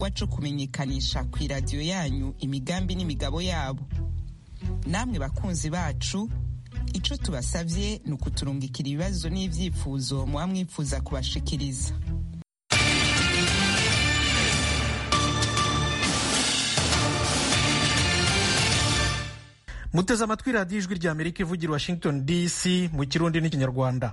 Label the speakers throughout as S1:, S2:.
S1: waco kumenyekanisha ku iradiyo yanyu imigambi n'imigabo yabo namwe bakunzi bacu ico tubasavye ni ukuturungikira ibibazo n'ivyifuzo muba mwifuza kubashikiriza
S2: muteze amatwi radiyo ijwi rya amerika ivugira washington dc mu kirundi n'ikinyarwanda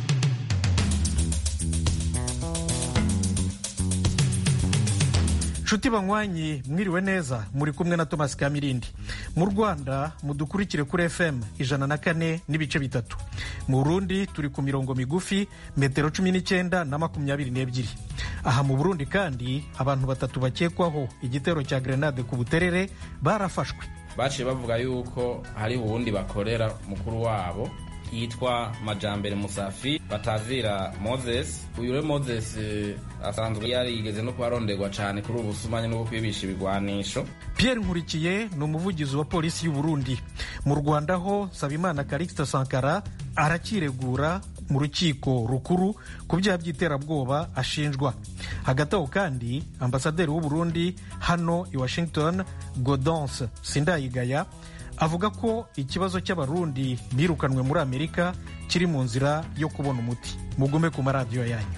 S2: nshuti banywanyi mwiriwe neza muri kumwe na thomas kamirindi mu rwanda mudukurikire kuri fm ijana na kane n'ibice bitatu mu burundi turi ku mirongo migufi metero cumi n'icyenda na makumyabiri n'ebyiri aha mu burundi kandi abantu batatu bakekwaho igitero cya grenade ku buterere barafashwe
S3: baciye bavuga yuko hari uwundi bakorera mukuru wabo yitwa majambere musafi batazira moses uyu rero moses asanzwe yarigeze no kuharonderwa cyane kuri ubu busumanye no kwibisha ibigwanisho
S2: pierre nkurikiye ni umuvugizi wa polisi y'u burundi mu rwanda ho nsabimana karikita sankara arakiregura mu rukiko rukuru ku byaha by'iterabwoba ashinjwa hagati aho kandi ambasaderi w'u burundi hano i washington godonce sindayigaya avuga ko ikibazo cy'abarundi birukanwe muri amerika kiri mu nzira yo kubona umuti mugume ku maradiyo yanyu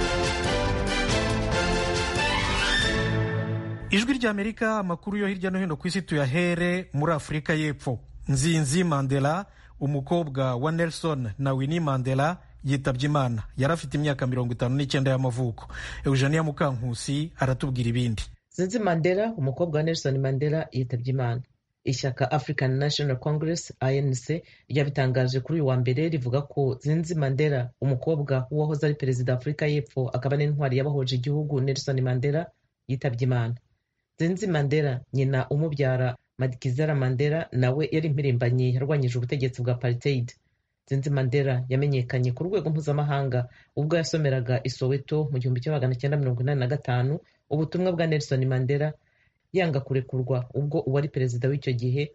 S2: ijwi rya amerika amakuru yo hirya no hino ku isi tuyahere muri afurika y'epfo nzinzi mandela umukobwa wa nelson na winnie mandela yitabye imana yari afite imyaka mirongo itanu n'icyenda y'amavuko eugenia mukankusi aratubwira ibindi
S4: nzinzi mandela umukobwa wa nelson mandela yitabye imana ishyaka african national congress anc ryabitangaje kuri uyu wa mbere rivuga ko zinzi mandela umukobwa w'uwahoze ari perezida wa afurika y'epfo akaba n'intwari y'abahoje igihugu nelson mandela yitabye imana zinzi mandela nyina umubyara madikizera mandela nawe yari impirimbanyi yarwanyije ubutegetsi bwa apartheid zinzi mandela yamenyekanye ku rwego mpuzamahanga ubwo yasomeraga i soweto mu gihumbi kimwe magana cyenda mirongo inani na gatanu ubutumwa bwa nelson mandela yanga kurekurwa ubwo uwari perezida w'icyo gihe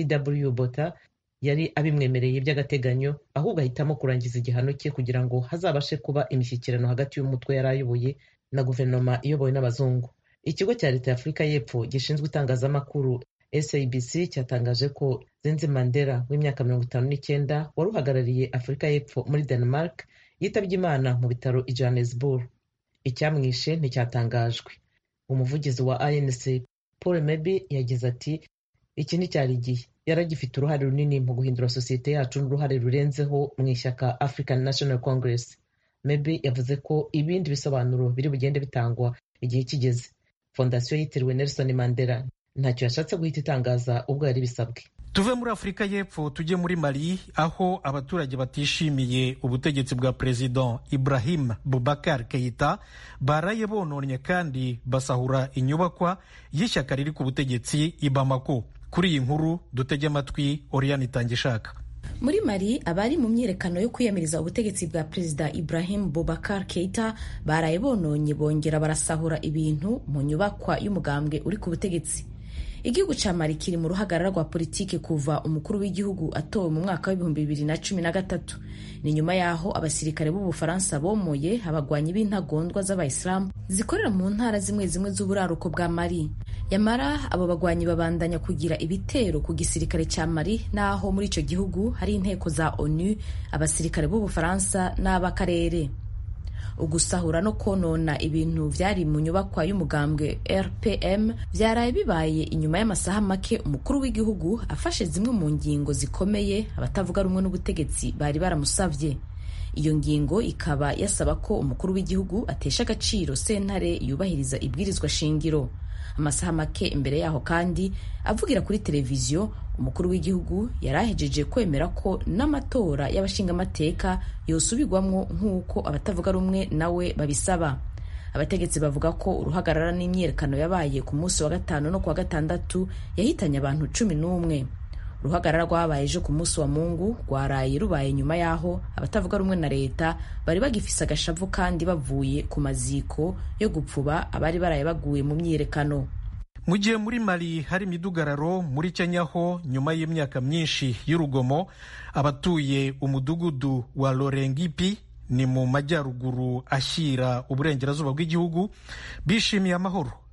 S4: pw bota yari abimwemereye by'agateganyo ahubwo ahitamo kurangiza igihano cye kugira ngo hazabashe kuba imishyikirano hagati y'umutwe yari ayoboye na guverinoma iyobowe n'abazungu ikigo cya leta ya afurika y'epfo gishinzwe itangazamakuru sabc cyatangaje ko zinzi mandela w'imyaka mirongo itanu n'icyenda wari uhagarariye afurika y'epfo muri denmark yitabye imana mu bitaro i johannesburg icyamwishe nticyatangajwe umuvugizi wa anc paul mebi yagize ati iki nticyari igihe yari agifite uruhare runini mu guhindura sosiyete yacu n'uruhare rurenzeho mu ishyaka african national congress mebi yavuze ko ibindi bisobanuro biri bugende bitangwa igihe kigeze fondasiyo yitiriwe nelson mandela ntacyo yashatse guhita itangaza ubwo yari bisabwe
S2: tuve muri afurika y'epfo tujye muri mali aho abaturage batishimiye ubutegetsi bwa perezida ibrahim bubakar keita baraye bononnye kandi basahura inyubakwa y'ishyaka riri ku butegetsi i bamako kuri iyi nkuru dutege amatwi oriyani itangishaka
S5: muri mali abari mu myiyerekano yo kwiyamiriza ubutegetsi bwa perezida ibrahim bubakar keita baraye bononye bongera barasahura ibintu mu nyubakwa y'umugambwe uri ku butegetsi igihugu cya mali kiri mu ruhagarara rwa politiki kuva umukuru w'igihugu atowe mu mwaka w'ibihumbi bibiri na cumi na gatatu ni nyuma y'aho abasirikare b'ubufaransa bomoye abagwanyi b'intagondwa z'abayisilamu zikorera mu ntara zimwe zimwe z'uburaruko bwa mali yamara abo bagwanyi babandanya kugira ibitero ku gisirikare cya mali n'aho muri icyo gihugu hari inteko za onu abasirikare b'ubufaransa n'ab'akarere ugusahura no konona ibintu byari mu nyubakwa y'umugambwe rpm byaraye bibaye inyuma y'amasaha make umukuru w'igihugu afashe zimwe mu ngingo zikomeye abatavuga rumwe n'ubutegetsi bari baramusabye iyo ngingo ikaba yasaba ko umukuru w'igihugu atesha agaciro sentare yubahiriza ibwirizwa shingiro amasaha make imbere yaho kandi avugira kuri televiziyo umukuru w'igihugu yari ahejeje kwemera ko n'amatora y'abashingamateka yosubirwamwo nk'uko abatavuga rumwe nawe babisaba abategetsi bavuga ko uruhagarara n'imyiyerekano yabaye ku munsi wa gatanu no ku wa gatandatu yahitanye abantu cumi n'umwe uruhagarara rwabaye ejo ku munsi wa mungu rwaraye rubaye nyuma y'aho abatavuga rumwe na leta bari bagifise agashavu kandi bavuye ku maziko yo gupfuba abari baraye baguye mu myiyerekano
S2: mu gihe muri mali hari imidugararo muri kenya ho nyuma y'imyaka myinshi y'urugomo abatuye umudugudu wa lorengipi ni mu majyaruguru ashyira uburengerazuba bw'igihugu bishimiye amahoro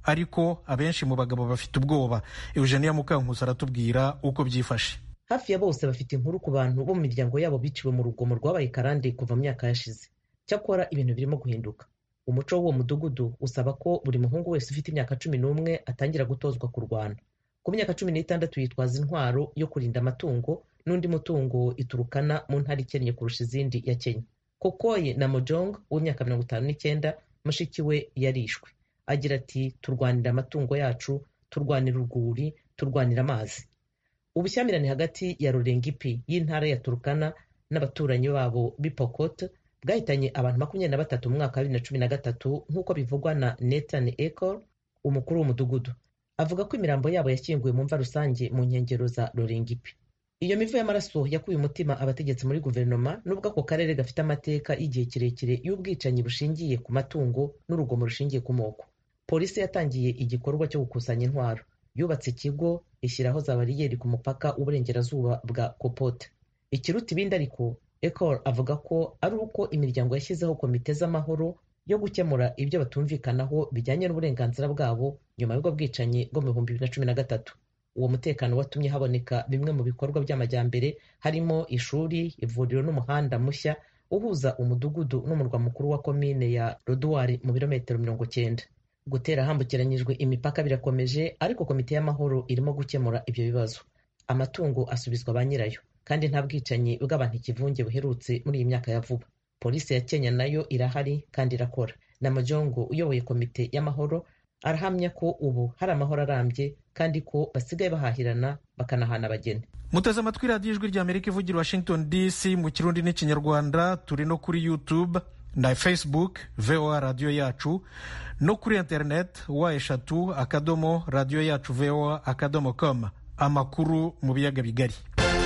S2: ariko abenshi mu bagabo bafite ubwoba eugenia mukankusi aratubwira uko byifashe
S4: hafi ya bose bafite inkuru ku bantu bo mu miryango yabo biciwe mu rugomo rwabaye karande kuva mu myaka yashize cyakora ibintu birimo guhinduka umuco w'uwo mudugudu usaba ko buri muhungu wese ufite imyaka cumi n'umwe atangira gutozwa kurwana ku myaka cumi n'itandatu yitwaza intwaro yo kurinda amatungo n'undi mutungo iturukana mu ntara ikennye kurusha izindi ya kenya kokoye na mojong w'imyaka mirongo itanu n'icyenda mushiki we yarishwe agira ati turwanira amatungo yacu turwanira urwuri turwanira amazi ubushyamirane hagati ya rurengipi y'intara ya turukana n'abaturanyi babo b'ipokot bwahitanye abantu makumyabiri na batatu mu mwaka wa bibiri na cumi na gatatu nk'uko bivugwa na Nathan Ecor umukuru w'umudugudu avuga ko imirambo yabo yashyinguwe mu mva rusange mu nkengero za Rurengipi iyo mivu y'amaraso yakuye umutima abategetsi muri guverinoma nubwo ako karere gafite amateka y'igihe kirekire y'ubwicanyi bushingiye ku matungo n'urugomo rushingiye ku moko polisi yatangiye igikorwa cyo gukusanya intwaro yubatse ikigo ishyiraho za bariyeri ku mupaka w'uburengerazuba bwa kopote ikiruta ibindi ariko ecor avuga ko ari uko imiryango yashyizeho komite z'amahoro yo gukemura ibyo batumvikanaho bijyanye n'uburenganzira bwabo nyuma y'ubwo bwicanyi bwo mu bihumbi bibiri na cumi na gatatu uwo mutekano watumye haboneka bimwe mu bikorwa by'amajyambere harimo ishuri ivuriro n'umuhanda mushya uhuza umudugudu n'umurwa mukuru wa komine ya roduwari mu birometero mirongo cyenda gutera hambukiranyijwe imipaka birakomeje ariko komite y'amahoro irimo gukemura ibyo bibazo amatungo asubizwa ba nyirayo kandi nta bwicanyi bw'abantu ikivunge buherutse muri iyi myaka ya vuba polisi ya kenya nayo irahari kandi irakora na majongo uyoboye komite y'amahoro arahamya ko ubu hari amahoro arambye kandi ko basigaye bahahirana bakanahana abageni
S2: muteze amatwi radiyo ijwi ry'amerika ivugira washington dc mu kirundi n'ikinyarwanda turi no kuri youtube na facebook voa radiyo yacu no kuri interineti wa eshatu akadomo radiyo yacu voa akadomo com amakuru mu biyaga bigari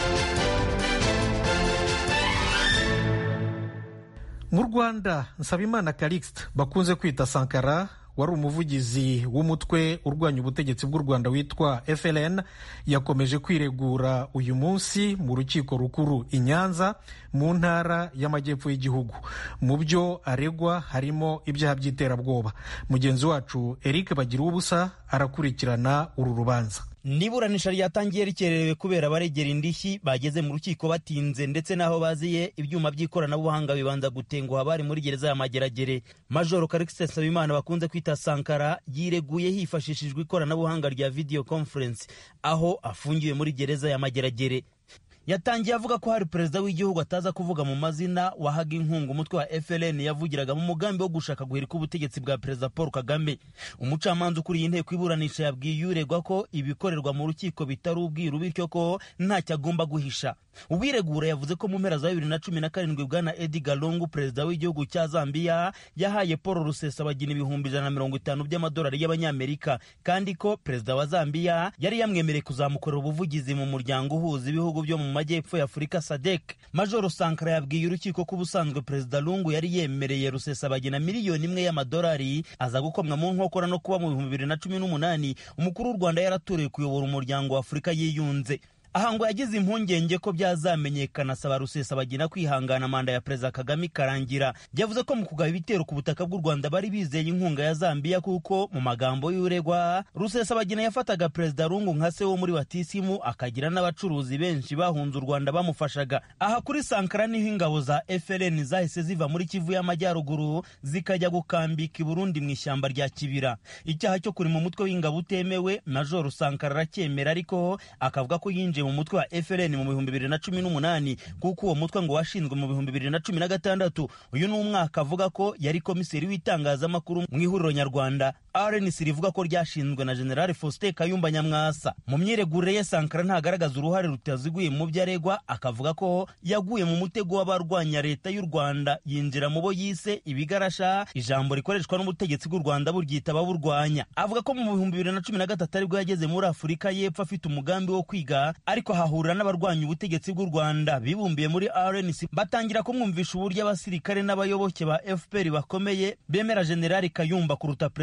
S2: mu rwanda nsabimana calixte bakunze kwita sankara wari umuvugizi w'umutwe urwanya ubutegetsi bw'u rwanda witwa fln yakomeje kwiregura uyu munsi mu rukiko rukuru i nyanza mu ntara y'amajyepfo y'igihugu mu byo aregwa harimo ibyaha by'iterabwoba mugenzi wacu eric bagira ubusa arakurikirana uru rubanza
S6: n'iburanisha ryatangiye rikererewe kubera abaregera indishyi bageze mu rukiko batinze ndetse n'aho baziye ibyuma by'ikoranabuhanga bibanza gutenguha bari muri gereza ya mageragere majoro karikisi nsabimana bakunze kwita sankara yireguye hifashishijwe ikoranabuhanga rya video conference aho afungiwe muri gereza ya mageragere yatangiye avuga ko hari perezida w'igihugu ataza kuvuga mu mazina wahaga inkunga umutwe wa FLN yavugiraga mu mugambi wo gushaka guhirika ubutegetsi bwa perezida Paul Kagame umucamanza ukuriye inteko iburanisha yabwiye uregwa ko ibikorerwa mu rukiko bitari ubwiru bityo ko ntacyo agomba guhisha uwiregura yavuze ko mu mpera za bibiri na cumi na karindwi bwana Edgar Lungu perezida w'igihugu cya Zambia yahaye Paul Rusesabagina ibihumbi ijana na mirongo itanu by'amadolari y'abanyamerika kandi ko perezida wa Zambia yari yamwemereye kuzamukorera ubuvugizi mu muryango uhuza ibihugu byo mu majyepfo ya Afurika SADC Majoro Sankara yabwiye urukiko ko ubusanzwe perezida Lungu yari yemereye Rusesabagina miliyoni imwe y'amadolari aza gukomwa mu nkokora no kuba mu bihumbi bibiri na cumi n'umunani umukuru w'u Rwanda yaratorewe kuyobora umuryango wa Afurika yiyunze aha ngo yagize impungenge ko byazamenyekana asaba rusesabagina kwihangana manda ya perezida kagame ikarangira yavuze ko mu kugaba ibitero ku butaka bw'u rwanda bari bizeye inkunga ya zambiya kuko mu magambo y'uregwa rusesabagina yafataga perezida rungu nka se wo muri batisimu akagira n'abacuruzi benshi bahunze u rwanda bamufashaga aha kuri sankara niho ingabo za frn zahise ziva muri kivu y'amajyaruguru zikajya gukambika i burundi mu ishyamba rya kibira icyaha cyo kuri mu mutwe w'ingabo utemewe majoro sankara aracyemera ariko akavuga ko yinjiye mu mutwe wa FLN mu bihumbi bibiri na cumi n'umunani kuko uwo mutwe ngo washinzwe mu bihumbi bibiri na cumi na gatandatu uyu ni umwaka avuga ko yari komiseri w'itangazamakuru mu ihuriro nyarwanda RNC rivuga ko ryashinzwe na General Faustin Kayumba Nyamwasa mu myiregurire ye Sankara ntagaragaza uruhare rutaziguye mu byo aregwa akavuga ko yaguye mu mutego w'abarwanya leta y'u Rwanda yinjira mu bo yise ibigarasha ijambo rikoreshwa n'ubutegetsi bw'u Rwanda buryita ababurwanya avuga ko mu bihumbi bibiri na cumi na gatatu aribwo yageze muri Afurika y'Epfo afite umugambi wo kwiga ariko hahurira n'abarwanya ubutegetsi bw'u Rwanda bibumbiye muri RNC batangira kumwumvisha uburyo abasirikare n'abayoboke ba FPR bakomeye bemera General Kayumba kuruta Perezida Kagame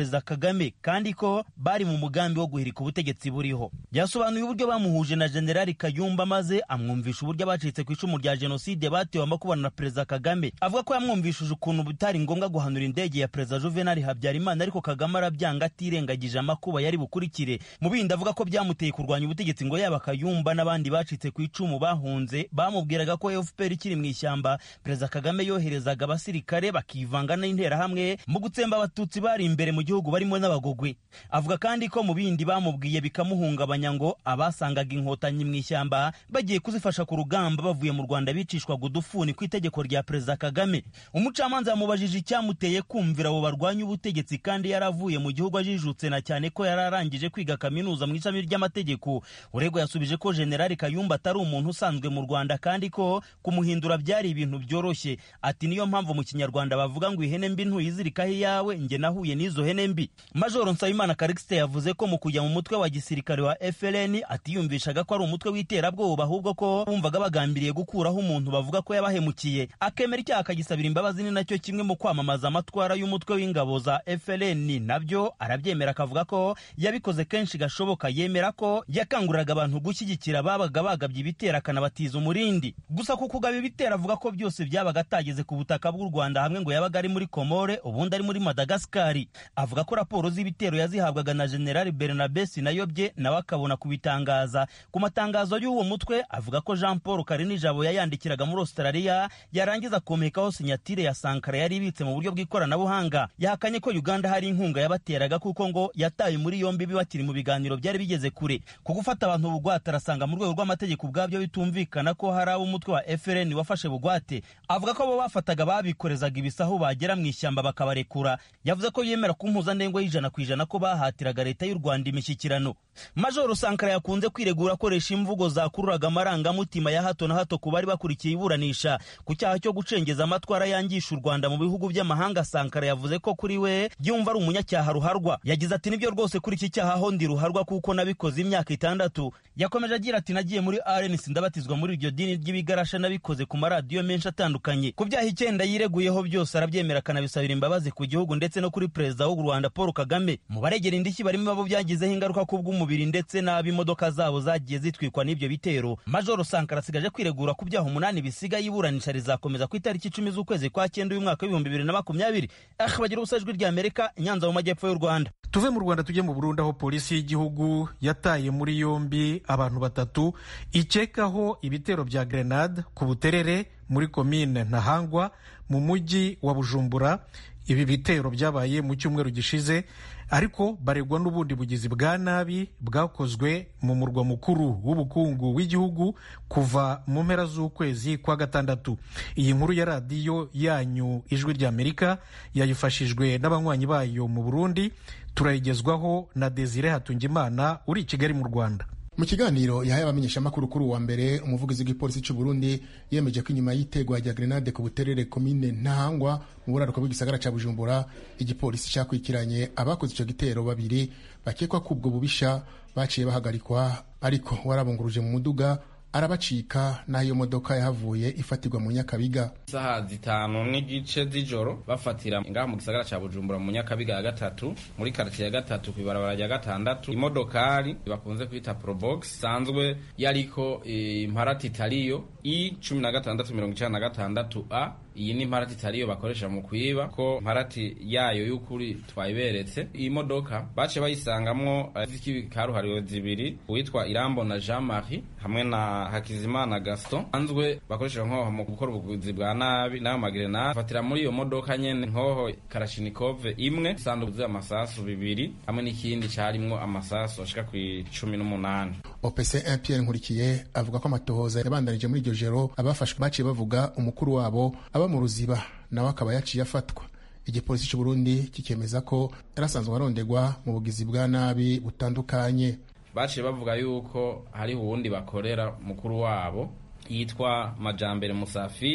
S6: kagame kandi ko bari mu mugambi wo guhirika ubutegetsi buriho yasobanuye uburyo bamuhuje na generali kayumba maze amwumvisha uburyo abacitse ku icumu rya jenoside batewe amakubana na perezida kagame avuga ko yamwumvishije ukuntu bitari ngombwa guhanura indege ya perezida juvenali habyarimana ariko kagame arabyanga atirengagije amakuba yari bukurikire mu bindi avuga ko byamuteye kurwanya ubutegetsi ngo yaba kayumba n'abandi bacitse ku icumu bahunze bamubwiraga ko fpr ikiri mu ishyamba perezida kagame yoherezaga abasirikare bakivanga n'interahamwe mu gutsemba abatutsi bari imbere mu gihugu barimo n'abagogwe avuga kandi ko mu bindi bamubwiye bikamuhungabanya ngo abasangaga inkotanyi mu ishyamba bagiye kuzifasha ku rugamba bavuye mu rwanda bicishwaga udufuni ku itegeko rya perezida kagame umucamanza yamubajije icyamuteye kumvira abo barwanya ubutegetsi kandi yaravuye mu gihugu ajijutse na cyane ko yari arangije kwiga kaminuza mu ishami ry'amategeko uregwa yasubije ko generali kayumba atari umuntu usanzwe mu rwanda kandi ko kumuhindura byari ibintu byoroshye ati niyo mpamvu mu kinyarwanda bavuga ngo ihene mbi ntuyizirikaho iyawe njye nahuye n'izo hene mbi majoro nsabimana karikisite yavuze ko mu kujya mu mutwe wa gisirikare wa frn atiyumvishaga ko ari umutwe w'iterabwoba ahubwo ko bumvaga bagambiriye gukuraho umuntu bavuga ko yabahemukiye akemera icyaha akagisabira imbabazi ni nacyo kimwe mu kwamamaza amatwara y'umutwe w'ingabo za frn nabyo arabyemera akavuga ko yabikoze kenshi gashoboka yemera ko yakanguriraga abantu gushyigikira ababaga bagabye ibitero akanabatiza umurindi gusa ku kugaba ibitero avuga ko byose byabaga atageze ku butaka bw'u rwanda hamwe ngo yabaga ari muri komore ubundi ari muri madagasikari avuga ko raporo z'ibitero yazihabwaga na generali bernabe sinayobye nawe akabona kubitangaza ku matangazo y'uwo mutwe avuga ko jean paul karinijabo yayandikiraga muri australia yarangiza komekaho sinyatire ya sankara yari ibitse mu buryo bw'ikoranabuhanga yahakanye ko uganda hari inkunga yabateraga kuko ngo yataye muri yombi bakiri mu biganiro byari bigeze kure ku gufata abantu bugwate arasanga mu rwego rw'amategeko ubwabyo bitumvikana ko hari ab'umutwe wa frn wafashe bugwate avuga ko abo bafataga babikorezaga ibisahu bagera mu ishyamba bakabarekura yavuze ko yemera ku mpuzandengo y'ijana ku ijana ko bahatiraga leta y'u rwanda imishyikirano majoro sankara yakunze kwiregura akoresha imvugo zakururaga amarangamutima ya hato na hato ku bari bakurikiye iburanisha ku cyaha cyo gucengeza amatwara yangisha u rwanda mu bihugu by'amahanga sankara yavuze ko kuri we yumva ari umunyacyaha ruharwa yagize ati nibyo rwose kuri iki cyaha ho ndi ruharwa kuko nabikoze imyaka itandatu yakomeje agira ati nagiye muri rnc ndabatizwa muri iryo dini ry'ibigarasha nabikoze ku maradiyo menshi atandukanye ku byaha icyenda yireguyeho byose arabyemera akanabisabira imbabazi ku gihugu ndetse no kuri perezida w'u rwanda paul kagame mu baregera indishyi barimo abo byagizeho ingaruka ku bw'umubiri ndetse n'ab'imodoka zabo zagiye zitwikwa n'ibyo bitero majoro sankara asigaje kwiregura ku byaha umunani bisigaye iburanisha rizakomeza ku itariki icumi z'ukwezi kwa cyenda uyu mwaka w'ibihumbi bibiri na makumyabiri ah bagira ubusa ijwi rya amerika inyanza mu majyepfo y'u rwanda
S2: tuve mu rwanda tujye mu burundi aho polisi y'igihugu yataye muri yombi abantu batatu ikekaho ibitero bya grenade ku buterere muri komine ntahangwa mu mujyi wa bujumbura ibi bitero byabaye mu cyumweru gishize ariko baregwa n'ubundi bugizi bwa nabi bwakozwe mu murwa mukuru w'ubukungu w'igihugu kuva mu mpera z'ukwezi kwa gatandatu iyi nkuru ya radiyo yanyu ijwi ry'amerika yayifashijwe n'abanywanyi bayo mu burundi turayigezwaho na desire hatungimana uri i kigali mu rwanda
S7: mu kiganiro yahaye abamenyeshamakuru kuri uwa mbere umuvugizi w'igipolisi cy'u Burundi yemeje ko inyuma y'itegwa rya grenade ku buterere komine ntahangwa mu buraruko bw'igisagara cya bujumbura igipolisi cyakurikiranye abakoze icyo gitero babiri bakekwa ko ubwo bubisha baciye bahagarikwa ariko warabunguruje mu muduga arabacika n'aho iyo modoka yahavuye ifatirwa mu nyakabiga
S3: isaha zitanu n'igice z'ijoro bafatira ngaha mu gisagara ca bujumbura mu nyakabiga ya gatatu muri karitsiye ya gatatu ku ibarabara rya gatandatu imodokari bakunze kwita probox isanzwe yariko imparati itariyo i cumi na gatandatu mirongo icenda na gatandatu a iyi ni imparati itariyo bakoresha mu kwiba ko imparati yayo y'ukuri twayiberetse iyi modoka baciye bayisangamwo z'ikaruhariwe zibiri uwitwa irambo na jean marie hamwe na hakizimana gaston anzwe bakoresheje nkoho mu gukora ubuguzi bwa nabi n'ayo magrenade bafatira muri iyo modoka nyene nkoho karashinikove imwe isanduku z'amasasu bibiri hamwe n'ikindi carimwo amasasu ashika ku icumi n'umunani
S7: opc 1 pierre nkurikiye avuga ko amatohoza yabandanije muri iryo joro abafashwe baciye bavuga umukuru wabo aba mu ruziba nawe akaba yaciye afatwa igipolisi cy'u Burundi kikemeza ko yarasanzwe arondegwa mu bugizi bwa nabi butandukanye
S3: baciye bavuga yuko hariho uwundi bakorera mukuru wabo yitwa majambere musafi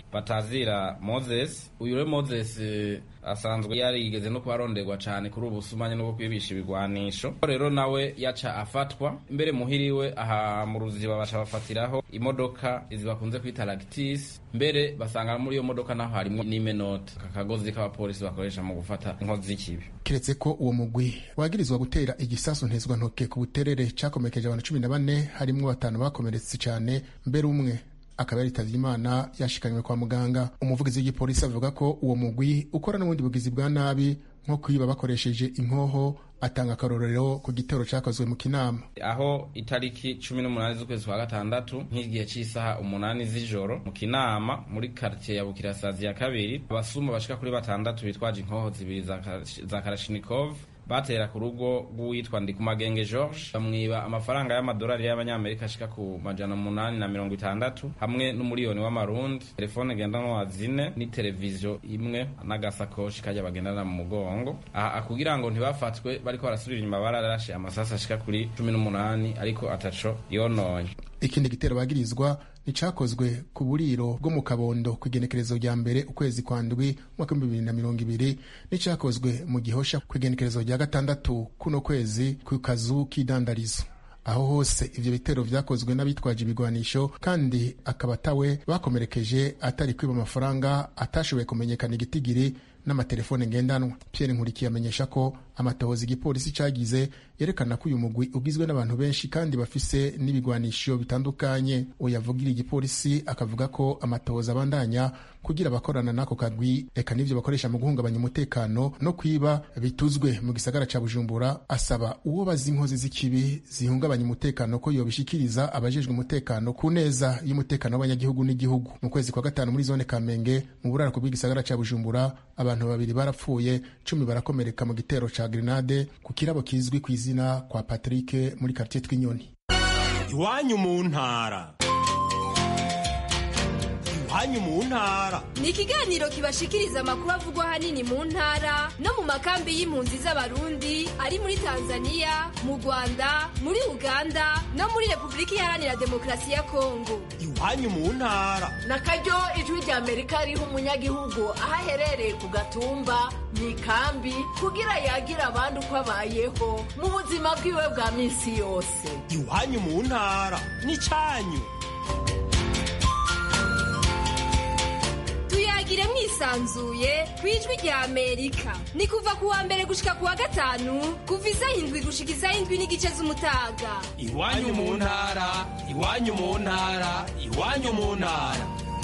S3: batazira moses uyu rero moses asanzwe yarigeze no kuharonderwa cyane kuri ubu busumanye no kwibisha ibigwanisho rero nawe yaca afatwa mbere muhiriwe aha mu ruziba baca bafatiraho imodoka izi bakunze kwita lactis mbere basanga muri iyo modoka naho harimo n'imenota aka kagozi k'abapolisi bakoresha mu gufata inkozi z'ikibi
S7: kiretse ko uwo mugwi wagirizwa gutera igisasu ntezwantoke ku buterere cakomekeje abantu cumi na bane harimwo batanu bakomeretse cyane mbere umwe akaba yaritavye imana yashikanywe kwa muganga umuvugizi w'igipolisi avuga ko uwo mugwi ukora n'ubundi bugizi bwa nabi nko kwiba bakoresheje inkoho atanga akarorero ku gitero cyakozwe mu kinama
S3: aho itariki cumi n'umunani z'ukwezi kwa gatandatu nk'igihe cy'isaha umunani z'ijoro mu kinama muri karitiye ya bukirasazi ya kabiri abasuma bashika kuri batandatu bitwaje inkoho zibiri za karashinikov batera ku rugo rw'uwitwa ndikumagenge george bamwiba amafaranga y'amadolari y'abanyamerika ashika ku majana umunani na mirongo itandatu hamwe n'umuriyoni w'amarundi telefone ngendanwa zine n'iteleviziyo imwe n'agasakoshi kajya bagendana mu mugongo aha kugira ngo ntibafatwe bariko barasubira inyuma bararashe amasasi ashika kuri cumi n'umunani ariko ataco yononye
S7: ikindi gitero bagirizwa nicakozwe ku buriro bwo mu kabondo ku igenekerezo rya mbere ukwezi kwa ndwi umwaka w'ibihumbi bibiri na mirongo ibiri n'icakozwe mu gihosha ku igenekerezo rya gatandatu kuno kwezi ku kazu k'idandarizo aho hose ivyo bitero vyakozwe n'abitwaje ibigwanisho kandi akaba atawe bakomerekeje atari kwiba amafaranga atashoboye kumenyekana igitigiri n'amatelefone ngendanwa pierre nkurikiye amenyesha ko amatohoza igipolisi cagize yerekana ko uyu mugwi ugizwe n'abantu benshi kandi bafise n'ibigwanisho bitandukanye uyu avugira igipolisi akavuga ko amatohoza abandanya kugira abakorana n'ako kagwi eka n'ivyo bakoresha mu guhungabanya umutekano no kwiba bituzwe mu gisagara ca bujumbura asaba uwo bazi inkozi z'ikibi zihungabanya umutekano ko yobishikiriza abajejwe umutekano ku neza y'umutekano w'abanyagihugu n'igihugu mu kwezi kwa gatanu muri zone kamenge mu burarako bw'igisagara ca bujumbura abantu babiri barapfuye cumi barakomereka mu gitero ca grenade ku kirabo kizwi ku izina kwa patrick muri kartier twinyoni
S8: iwanyu mu ntara iwanyu mu ntara
S9: ni ikiganiro kibashikiriza amakuru avugwa ahanini mu ntara no mu makambi y'impunzi z'abarundi ari muri tanzania mu rwanda muri uganda no muri repubulika iharanira demokarasi ya kongo
S8: iwanyu mu ntara
S10: na karyo ijwi rya amerika riha umunyagihugu aho aherereye ku gatumba mu ikambi kugira yagira abandi uko abayeho mu buzima bwiwe bwa minsi yose
S8: iwanyu mu ntara n'icyanyu
S9: tuyagire mwisanzuye ku ijwi rya amerika ni kuva ku wa mbere gushika ku wa gatanu kuva isaha indwi gushika isaha indwi n'igice z'umutaga
S8: iwanyu mu ntara iwanyu mu ntara iwanyu mu ntara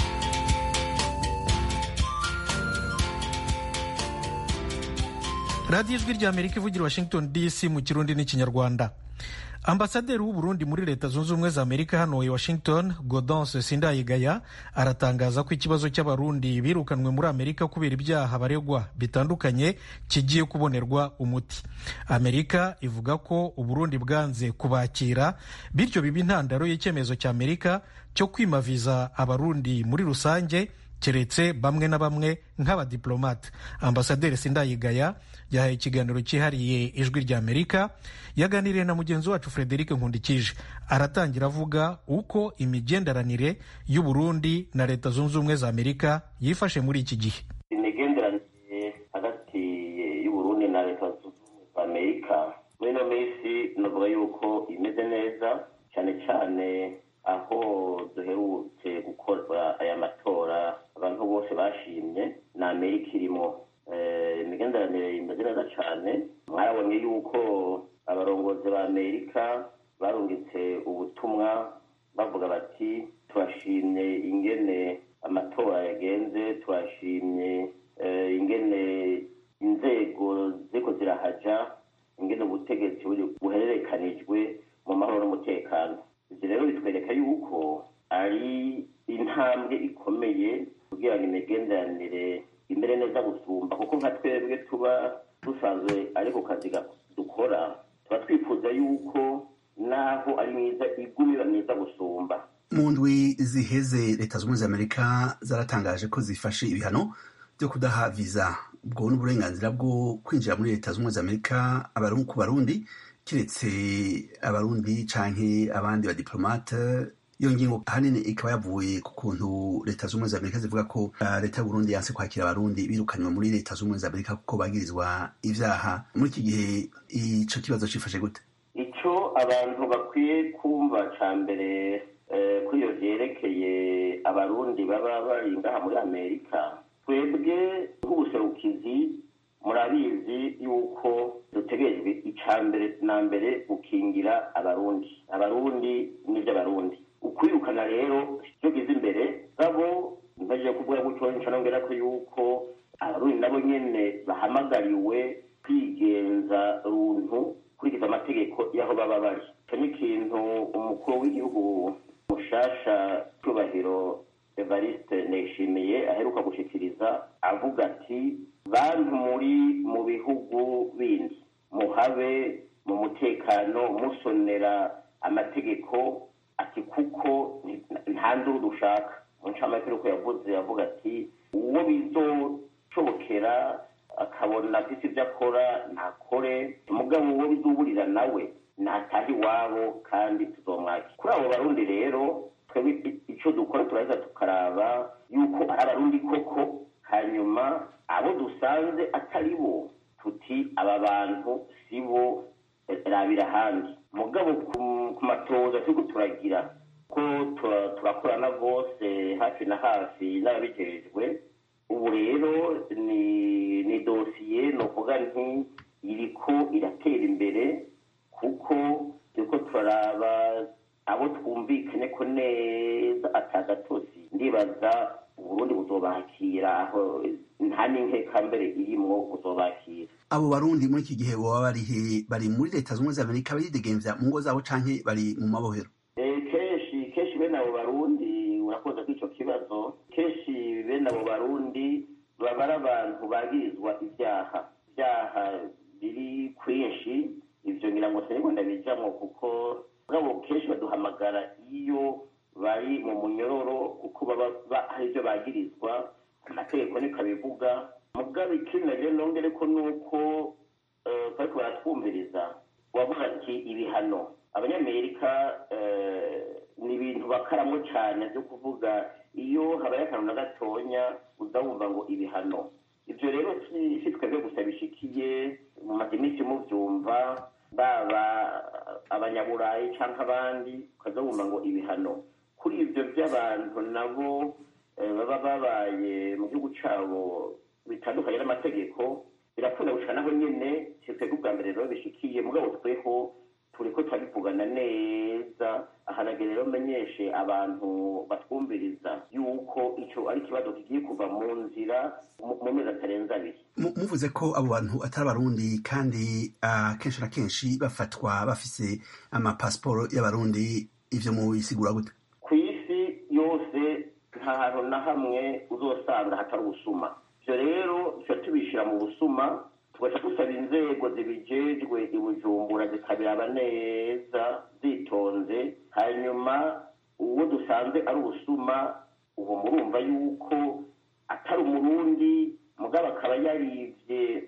S2: radiyo ijwi rya amerika ivugira washington dc mu kirundi n'ikinyarwanda ambasaderi w'uburundi muri leta zunze ubumwe za amerika hano i washington godonce sindayigaya aratangaza ko ikibazo cy'abarundi birukanwe muri amerika kubera ibyaha baregwa bitandukanye kigiye kubonerwa umuti amerika ivuga ko uburundi bwanze kubakira bityo biba intandaro y'icyemezo cya amerika cyo kwimaviza abarundi muri rusange keretse bamwe na bamwe nk'abadiplomate ambasaderi sindayigaya yahaye ikiganiro cyihariye ijwi rya amerika yaganiriye na mugenzi wacu frederic nkundikije aratangira avuga uko imigenderanire y'uburundi na leta zunze ubumwe za amerika yifashe muri iki gihe
S11: imigenderanire hagati y'uburundi na leta zunze ubumwe za amerika muri ino minsi navuga yuko imeze neza cyane cyane aho duherutse gukora aya matora abantu bose bashimye na amerika irimo imigenderanire imeze neza cyane mwarabonye yuko abarongozi ba amerika barungitse ubutumwa bavuga bati turashimye ingene amatora yagenze turashimye ingene inzego ziko zirahaja ingene ubutegetsi buhererekanijwe mu mahoro n'umutekano ibyo rero bitwereka yuko ari intambwe ikomeye kugira ngo imigenderanire imere neza gusumba kuko nka twebwe tuba dusanzwe ari ku kazi dukora tuba twifuza yuko naho ari mwiza iguma iba myiza gusumba
S12: mu ndwi ziheze leta zunze ubumwe za amerika zaratangaje ko zifashe ibihano byo kudaha viza ubwo n'uburenganzira bwo kwinjira muri leta zunze ubumwe za amerika ku barundi keretse abarundi canke abandi badiplomate iyo ngingo ahanini ikaba yavuye ku kuntu leta z'ubumwe za amerika zivuga ko uh, leta y'uburundi yanse kwakira abarundi birukanywe muri leta z'ubumwe za amerika kuko bagirizwa ivyaha muri iki gihe ico kibazo cifashe gute
S11: ico abantu bakwiye kumva ca mbere kuri iyo vyerekeye abarundi baba bari ngaha muri amerika twebwe nk'ubuserukizi murabizi yuko dutegerejwe ica mbere na mbere gukingira abarundi abarundi n'ivy'abarundi ukwirukana rero icyo gize imbere gabo mbaje kuvuga gutyo nca nongera ko yuko abarundi nabo nyene bahamagariwe kwigenza runtu kurikiza amategeko y'aho baba bari icyo ni ikintu umukuru w'igihugu mushasha cyubahiro evariste nishimiye aheruka gushikiriza avuga ati bantu muri mu bihugu bindi muhabe mu mutekano musonera amategeko ati kuko nta nduru dushaka mu ncamake uko yavuze yavuga ati uwo bizoshobokera akabona afise ibyo akora ntakore umugabo uwo bizuburira nawe nataha iwabo kandi tuzomwaki kuri abo barundi rero twebwe icyo dukora turaheza tukaraba yuko ari abarundi koko hanyuma abo dusanze atari bo tuti aba bantu si bo rabira ahandi mugabo ku matoza turiko turagira ko turakorana rwose hafi na hafi n'ababijejwe ubu rero ni ni dosiye ni ukuvuga nti iriko iratera imbere kuko turiko turaraba abo twumvikanye ko neza atagatozi ndibaza uburundi buzobakira aho nta n'inkeka mbere irimwo buzobakira
S12: abo barundi muri iki gihe boba bari bari muri leta z'ubumwe za amerika baridegemvya mu ngo zabo canke bari mu mabohero
S11: kenshi kenshi bene abo barundi urakoze ko ico kibazo kenshi bene abo barundi baba ari abantu bagirizwa ivyaha ivyaha biri kwinshi ivyo ngira ngo sinigwa ndabijamwo kuko mugabo kenshi baduhamagara iyo bari mu munyororo kuko baba hari ibyo bagirizwa amategeko niko abivuga mugabo ikindi naje nongere ko nuko bariko baratwumviriza wavuga ati ibihano abanyamerika ni ibintu bakaramwo cane vyo kuvuga iyo habaye akantu na gatonya uza wumva ngo ibihano ivyo rero si twebwe gusa bishikiye mumaze iminsi muvyumva baba abanyaburayi canke abandi ukaza wumva ngo ibihano kuri ivyo vy'abantu nabo baba babaye mu gihugu cabo bitandukanye n'amategeko birakunda gushika naho nyene si twebwe ubwa mbere rero bishikiye mugabo tweho turiko turabivugana neza ahanagere rero menyeshe abantu batwumviriza yuko ico ari ikibazo kigiye kuva mu nzira mu mezi atarenze abiri
S12: muvuze ko abo bantu atari abarundi kandi kenshi na kenshi bafatwa bafise amapasiporo y'abarundi ivyo mubisigura gute
S11: ku isi yose nta hantu na hamwe uzosanga hatari ubusuma ivyo rero tuca tubishira mu busuma tugaca dusaba inzego zibijejwe i bujumbura zikabiraba neza zitonze hanyuma uwo dusanze ari ubusuma ubu murumva yuko atari umurundi mugabo akaba yarivye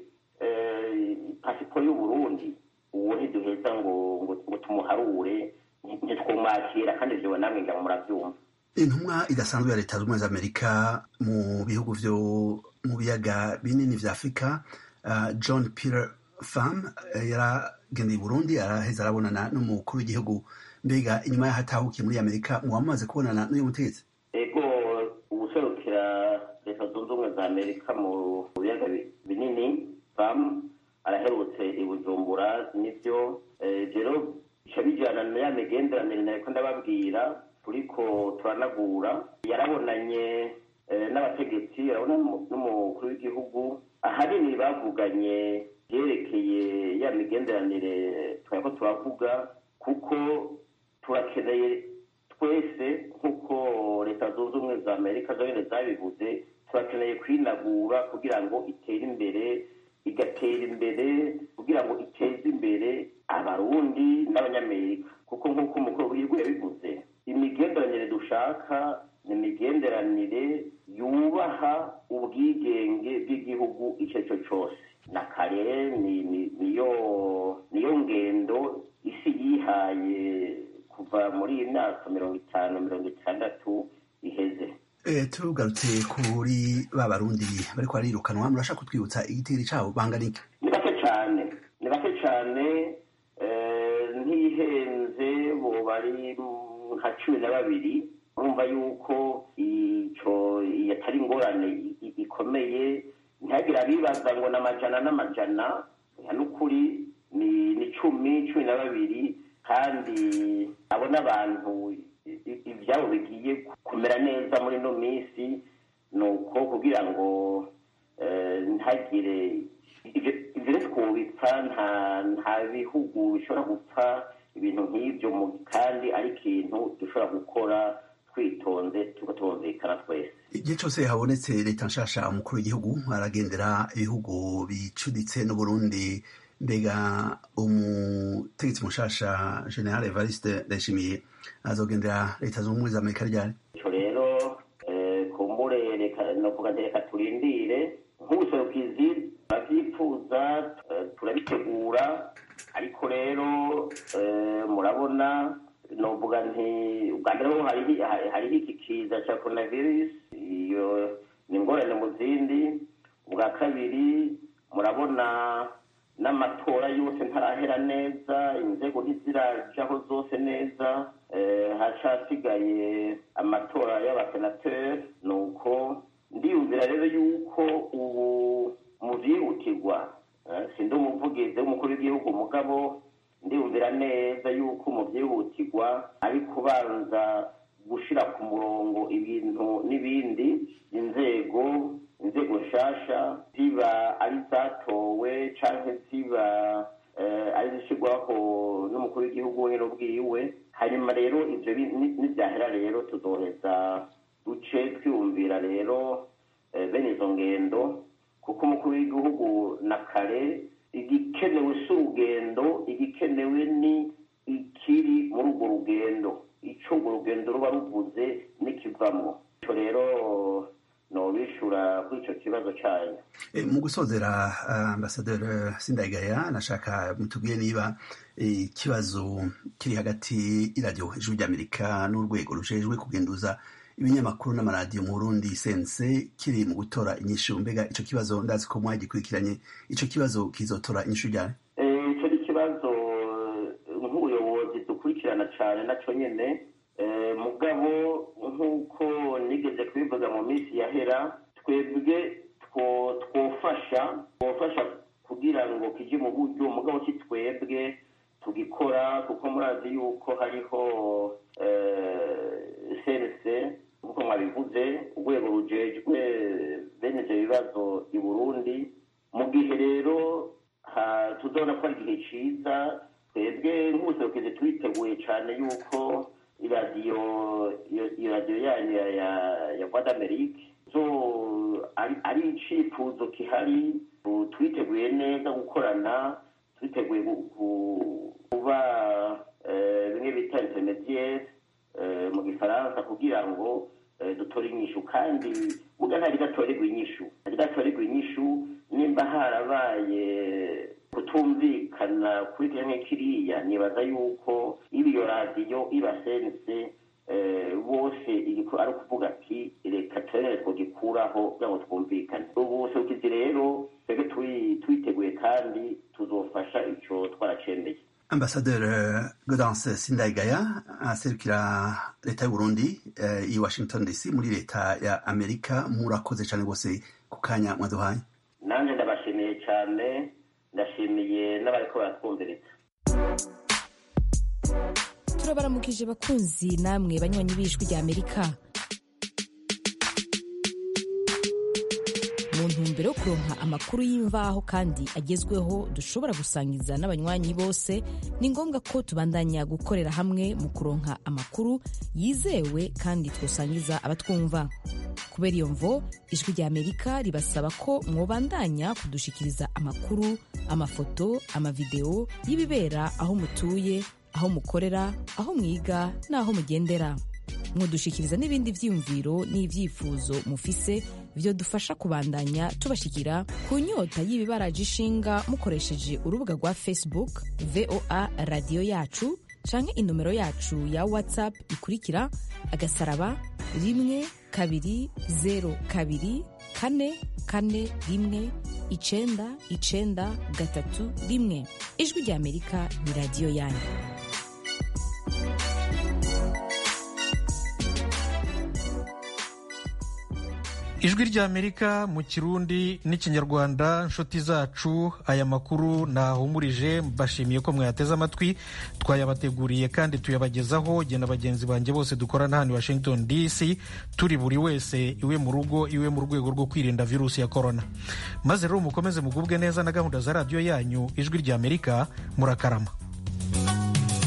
S11: pasiporo y'uburundi uwo ntiduheza ngo ngo tumuharure ntitwumwakira kandi ivyo namwe ngira muravyumva
S12: intumwa idasanzwe ya leta z'ubumwe za amerika mu bihugu vyo mu biyaga binini vya afurika uh, john peter fam uh, yaragendeye burundi araheza arabonana n'umukuru w'igihugu mbega inyuma y'aho atahukiye muri amerika muba mumaze kubonana n'uyu mutegetsi
S11: ego ubuserukira leta zunze ubumwe za amerika mu biyaga binini fam araherutse i bujumbura nivyo rero bica bijana na ya migenderanire nariko ndababwira turiko turanagura yarabonanye n'abategetsi arabona n'umukuru w'igihugu ahanini bavuganye byerekeye ya migenderanire twari turavuga kuko turakeneye twese nk'uko leta zunze ubumwe za amerika zonyine zabivuze turakeneye kwinagura kugira ngo itere imbere igatera imbere kugira ngo iteze imbere abarundi n'abanyamerika kuko nk'uko umukuru w'igihugu yabivuze imigenderanire dushaka ni imigenderanire yubaha ubwigenge bw'igihugu icyo ari cyo cyose na kare niyo niyo ngendo isi yihaye kuva kuva muri iyi myaka mirongo itanu mirongo itandatu iheze
S12: tugarutse kuri ba barundi bariko barirukanwa murashaka kutwibutsa igitigiri cabo bangana iki
S11: ni bake cane ni bake cane ntihenze bo bari nka cumi na babiri urumva yuko ico yatari ingorane ikomeye ntihagire abibaza ngo n'amajana n'amajana n'ukuri ni ni cumi cumi na babiri kandi abo n'abantu ibyabo bigiye kumera neza muri ino minsi ni uko kugira ngo ntagire ibyo twubipfa nta bihugu bishobora gupfa ibintu nk'ibyo kandi ari ikintu dushobora gukora twitonze tukatumvikana twese
S12: igihe cyose habonetse leta nshasha umukuru w'igihugu aragendera ibihugu bicuditse n'uburundi mbega umutegetsi mushasha general evariste ndayishimiye azogendera leta zunze ubumwe za amerika ryari
S11: ico rero kumbure novuga nti reka turindire nk'ubuserukizi turavyifuza turabitegura ariko rero murabona novuga nti ubwa mbere ho hariho iki kiza ca coronavirus iyo ni ingorane mu zindi ubwa kabiri murabona n'amatora yose ntarahera neza inzego ntizirajaho zose neza hacasigaye amatora y'abasenateri ni uko ndiyumvira rero yuko ubu mu byihutirwa sindi umuvugizi w'umukuru w'igihugu mugabo ndiyumvira neza yuko mu byihutirwa ari kubanza gushira ku murongo ibintu n'ibindi inzego inzego nshasha ziba ari zatowe canke ziba ari zishirwaho n'umukuru w'igihugu nyine ubwiwe hanyuma rero ivyo nivyahera rero tuzoheza duce twiyumvira rero bene izo ngendo kuko umukuru w'igihugu na kare igikenewe si urugendo igikenewe ni ikiri muri urwo rugendo ico urwo rugendo ruba ruvuze n'ikivamwo ico rero nobishura kuri ico kibazo cayo
S12: mu gusozera ambasaderi sindayigaya nashaka mutubwire niba ikibazo kiri hagati y'iradiyo ijwi ry'amerika n'urwego rujejwe kugenduza ibinyamakuru n'amaradiyo mu burundi sense kiri mu gutora inyishu mbega ico kibazo ndazi ko mwagikurikiranye ico kibazo kizotora inyishu ryari
S11: ico ni ikibazo nk'ubuyobozi dukurikirana cane naco nyene mugabo nk'uko nigeze kubivuga mu minsi yahera twebwe twofasha twofasha kugira ngo kije mu buryo mugabo si twebwe tugikora kuko murazi yuko hariho sense nk'uko mwabivuze urwego rujejwe bene ivyo bibazo i burundi mu gihe rero tuzabona ko ari igihe ciza twebwe nk'ubuserukizi turiteguye cane yuko iradiyo iyo radiyo yanyu ya voix d'amerique zo ari icifuzo kihari twiteguye neza gukorana twiteguye kuba bimwe bita intermediaire mu gifaransa kugira ngo dutore inyishu kandi muga ntari gatorerwa inyishu ntari gatorerwa inyishu nimba harabaye kutumvikana kuri kimwe kiriya nibaza yuko iyo radiyo iba sense bose ari ukuvuga ati reka turere twogikuraho kugira ngo twumvikane ubuserukizi rero twebwe twiteguye kandi tuzofasha ico twaracemeye
S12: ambasaderi Gaudence Sindayigaya aserukira leta y'u Burundi i Washington DC muri leta ya Amerika murakoze cyane rwose ku kanya mwaduhaye
S11: nanjye ndabashimiye cyane ndashimiye n'abariko baratwumviriza
S5: turabaramukije bakunzi namwe banywanyi b'ijwi rya amerika mu ntumbero yo kuronka amakuru y'imvaho kandi agezweho dushobora gusangiza n'abanywanyi bose ni ngombwa ko tubandanya gukorera hamwe mu kuronka amakuru yizewe kandi twosangiza abatwumva kubera iyo mvo ijwi rya amerika ribasaba ko mwobandanya kudushikiriza amakuru amafoto amavideo y'ibibera aho mutuye aho mukorera aho mwiga n'aho mugendera mudushikiriza n'ibindi vyiyumviro n'ivyifuzo mufise vyo dufasha kubandanya tubashikira ku nyota y'ibibaraje ishinga mukoresheje urubuga rwa facebook voa radiyo yacu canke inomero yacu ya whatsapp ikurikira agasaraba rimwe kabiri zero kabiri kane kane rimwe icenda icenda gatatu rimwe ijwi rya amerika ni radiyo yanyu
S2: ijwi rya amerika mu kirundi n'ikinyarwanda nshuti zacu aya makuru nahumurije mbashimiye ko mwayateze amatwi twayabateguriye kandi tuyabagezaho jye na bagenzi banjye bose dukorana hano i washington dc turi buri wese iwe mu rugo iwe mu rwego rwo kwirinda virusi ya korona maze rero mukomeze mugubwe neza na gahunda za radiyo yanyu ijwi rya amerika murakarama